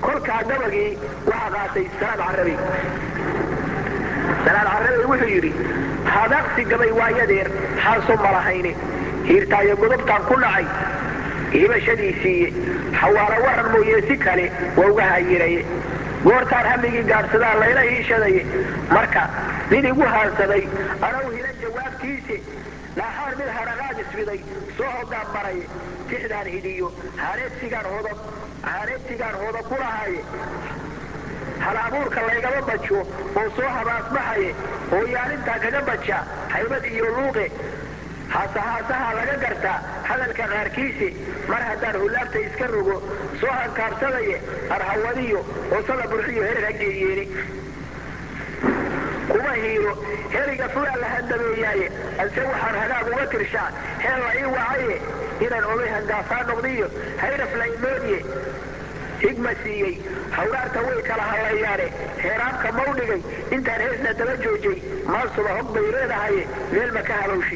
kolkaa gabagii waxaa qaatay salaad carabi salaad carabi wuxuu yidhi hadaqsi gabay waayadeer xaaso malahayne hiirtaayo godobtaan ku nacay hibashadiisiiye xawaalo waran mooye si kale waa uga hayiraye goortaan hamigii gaadhsadaa layla hiishadaye marka nin igu haansaday anaw hilan jawaabtiise naaxaar mid haraqaad isbiday soo hogaan maraye tixdaan hidiyo hareedsigaan hoda hareedsigaan hooda ku lahaaye hal abuurka laygama bajo oo soo habaasbaxaye oo yaalintaa kaga baja haybad iyo luuqe haasahaasaha laga gartaa hadalka qaarkiise mar haddaan hullaabta iska rogo soo hankaabsadaye arhawadiyo oosada burxiyo herer hageeyeeni kuma hiilo heriga fulaa la handabeeyaaye ase waxaan hagaag uga tirshaa heel la ii wacaye inaan ogay hangaafaa noqdiyo hayraf la imoodye higma siiyey hawraarta way kala hadlayaane heeraabka mawdhigay intaan heesna daba joojay maansuba hog bay leedahaye meel ma ka halowshi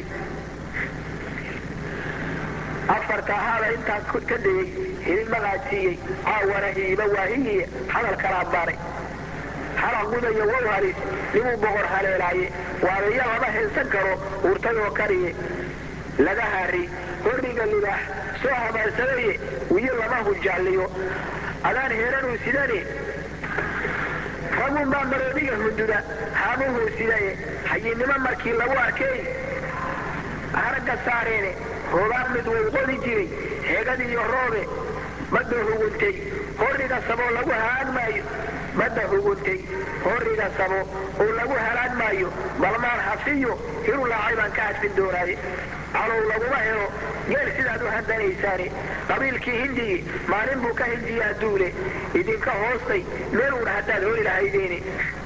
afarta ahaada intaan ka degay hilin maqaadsiiyey caawana hiiba waahiyiye hadal kala baaray halan gudayo wow halis nimuu boqor haleelaaye waadaya lama haysan karo urtay oo kariye laga hari horriga libaax soo hamaansadaye wiyo lama hujaalliyo adaan heeranuu sidane ragun baa maroodiga hunduda haamuhuu sidaye hayinnimo markii lagu arkay haragga saareene roobaan mid way qodi jiray heegad iyo roobe badda huguntay horriga saboo lagu halaag maayo badda huguntay horriga sabo oo lagu halaag maayo balmaan hafiyo hiru laacay baan ka hadfin doonaaye calow laguma helo geel sidaad u handanaysaane qabiilkii hindiyi maalin buu ka hindiyaa duule idinka hoostay meel uun haddaad holi lahaydeeni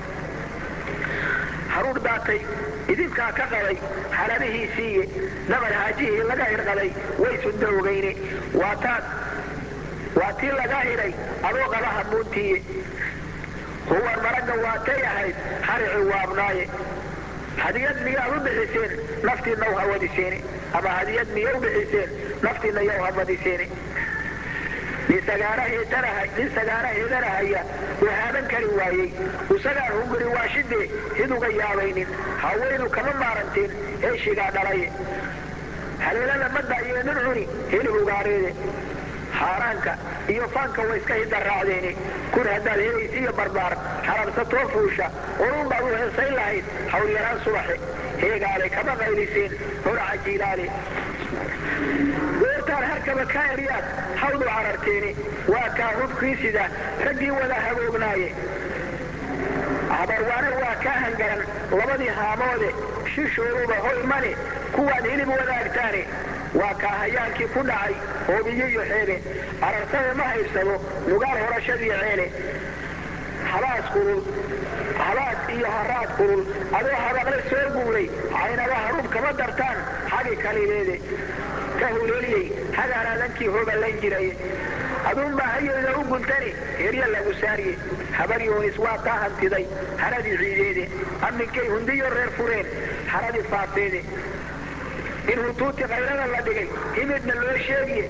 haruur daatay idinkaa ka qaday xaladihiisiiye nabar haajihii laga hirqaday way sunda ogeyne waataad waa tii laga hidhay adoo qaba hamuuntiiye huwan maragga waatay ahayd harici waabnaaye hadiyad miyaad u bixiseen naftiinna u hawadiseene ama hadiyad miya u bixiseen naftiinna ya u hamadiseene nin sagaara heedanahaya uu haaban kari waayey isagaan hunguri waashidee hid uga yaabaynin haweynu kama maaranteen heeshigaa dhalaye haleelada madda iyo nin cuni heli hugaareede haaraanka iyo faanka way iska hidda raacdeeni kun haddaad helaysa iyo barbaar harabsatoo fuusha orun baad u heesayn lahayd hawlyaraan subaxe heegaale kama qayliseen horaca jiilaale goortaan harkaba kaa eryaad hawdu cararteeni waa kaa hubkii sida raggii wada haboognaaye habarwaane waa kaa hangaran labadii haamoode shishooduba hoy mane kuwaad hilib wadaagtaane waa kaa hayaankii ku dhacay hoobiyo iyo xeebe ararsade ma haybsado nugaal horashadii ceele habaas kulul habaas iyo haraad kulul adoo habaqle soo guuray caynaba haruub kama dartaan xagi kalileede ka huleeliyey hagaaraadankii hoballan jiray aduunbaa hayeyda u guntani herya lagu saariye habar yoonis waa taa hantiday haradii ciideede amminkay hundiyo reer fureen haradii faafeede in hutuuti kayrada la dhigay himidna loo sheegiye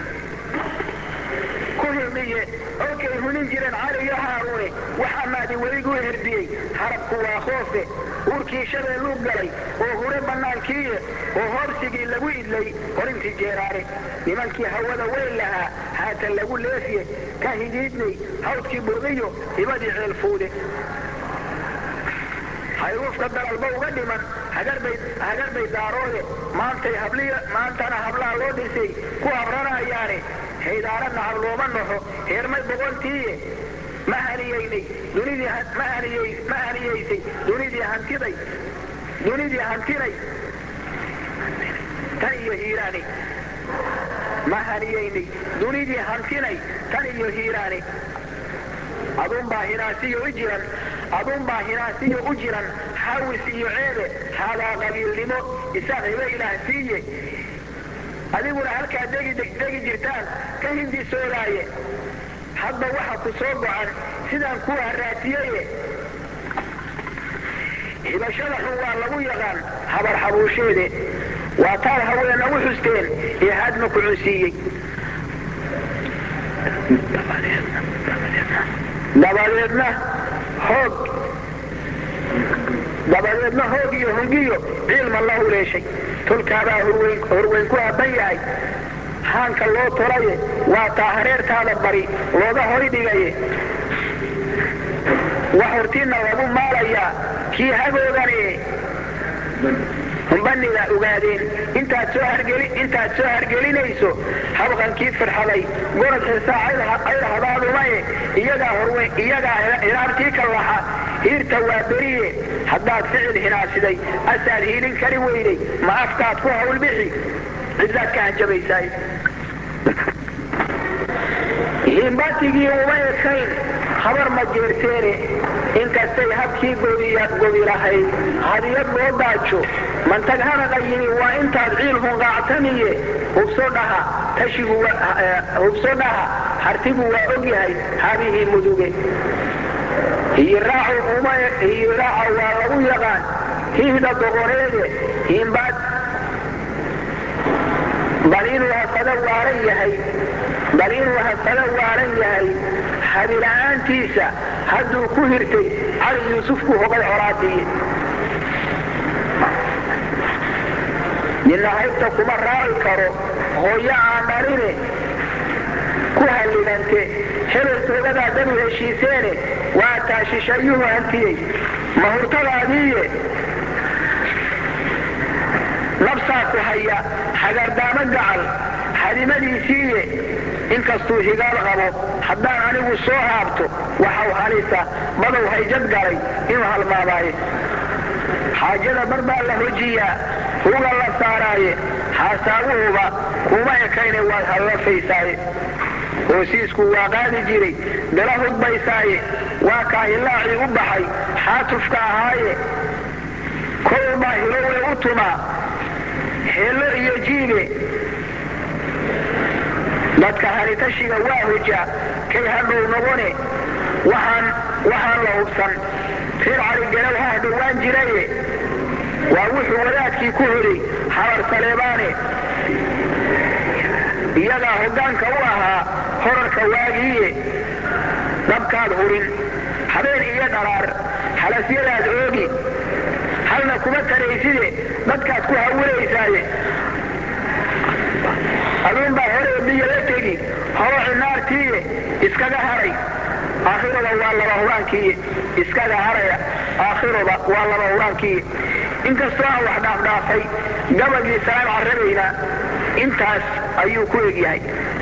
ku himiye olkay hunin jireen cali iyo haaruune waxaa maadi weliguu hirdiyey harabku waa khoofe uurkii shabeelluu galay oo hure bannaankiiye oo hoobsigii lagu idlay horintii jeeraane nimankii hawada weyn lahaa haatan lagu leefiye ka hidiidnay hawdkii burqiyo hibadii ceelfuude hayruufka dalalba uga dhiman hagarbay daaroode maantay maantana hablaha loo dhisay ku habranayaane haydaaradna hablooma naxo heermay boqontiiye ma haniyeynay ma haniyeysay dunidii hantiday dunidii hantinay tan iyo hiiraane ma haniyeynay dunidii hantinay tan iyo hiiraane aduunbaa hinaasiyo u jiran aduunbaa hinaasiyo u jiran hawis iyo ceebe haadaa qabiilnimo isaaq hiba ilaah siiye adiguna halkaa degi jirtaan ka hindisoodaaye hadba waxa ku soo gocan sidaan kuu haraatiyeye hibashada xun waa lagu yaqaan habar xabuusheede waa taad haweena u xusteen ee hadma ku cunsiiyey dabadeedna hoog dabadeedna hoog iyo hungiyo ciilma la huleeshay tolkaabaa horweyn ku haban yahay haanka loo tolaye waa taa hareertaada bari looga hoy dhigaye wax hortiinna lagu maalayaa kii hagoogane humbaniga ogaadeen intaad soo hargeli intaad soo hargelinayso habqankii firxaday gorod xisaa cayr habaadumaye iyagaa horweyn iyagaa hiraartii ka laxa hiirta waa beriye haddaad ficil hinaasiday asaad hiilin kari weyday ma afkaad ku hawlbixi cidaad ka hanjabaysaay himbatigii uma ekayn habar ma jeerteene inkastay habkii godi lahayd hadiyad loo daajo mantag hanaqa yimi waa intaad ciil hunqaactamiye hubso dhaha tashigu hubso dhaha hartigu waa og yahay habihii muduge hiyiraacu waa lagu yaqaan hihda doqoneede himbaad bal inuu hafada waaran yahay bal inuu hafada waaran yahay habila'aantiisa hadduu ku hirtay cali yuusuf ku hogay colaadiye ninna haybta kuma raaci karo hooyo aan dhaline ku halligante hebel toogadaa danu heshiiseene waa taa shishayuhu hantiyey mahurtadaadiiye nabsaa ku haya hagardaamo gacal hadimadiisiiye inkastuu higaal qabo haddaan anigu soo haabto waxaw halisa badow hayjad galay inuu halmaamaaye xaajada bar baa la hojiyaa huga la saaraaye haasaabuhuba kuma ekayne waad hallafaysaaye hoosiisku waa qaadi jiray dala hudbaysaaye waa kaa hilaacii u baxay xaatufka ahaaye kolbaa hilowe u tumaa heello iyo jiibe dadka halitashiga waa hoja kay hadhow noqone waxaan waxaan la hubsan reer caligalow ha dhowaan jiraye waa wuxuu wadaadkii ku hoday habar saleebaane iyagaa hoggaanka u ahaa horarka waagiiye dhabkaad hurin habeen iyo dharaar halasyadaad oogi halna kuma tarayside dadkaad ku hawulaysaaye aduunbaa hore biyo la tegi horoci naartiiye iskaga haray aakhiroba waa laba huraankiiye iskaga haraya aakhiroba waa laba huraankiiye inkastoo aan wax dhaafdhaafay gabagii salaan carrabayna intaas ayuu ku egyahay